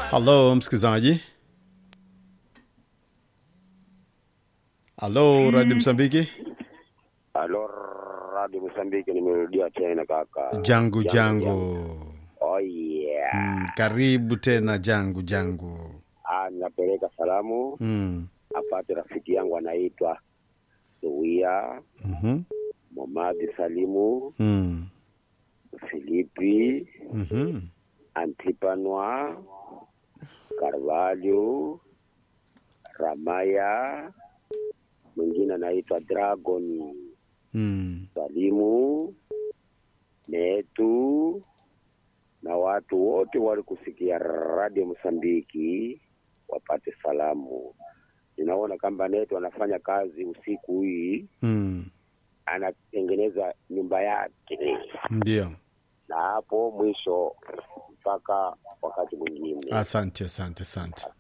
Halo msikilizaji. Halo Radio Msambiki. Alo, Radio Msambiki, nimerudia tena kaka. Jangu jangu. Oh yeah. Mm, karibu tena jangu jangu. Ah, napeleka salamu Mm. apate rafiki yangu anaitwa Zuia Mhm. Momadi Salimu Mm. Filipi Mhm. Antipanwa Carvalho Ramaya mwingine anaitwa Dragon Mm. Salimu Netu na watu wote walikusikia Radio Msambiki wapate salamu. Ninaona kwamba Netu anafanya kazi usiku hii, Mm. anatengeneza nyumba yake, Ndio. na hapo mwisho mpaka wakati mwingine. Asante, asante, asante.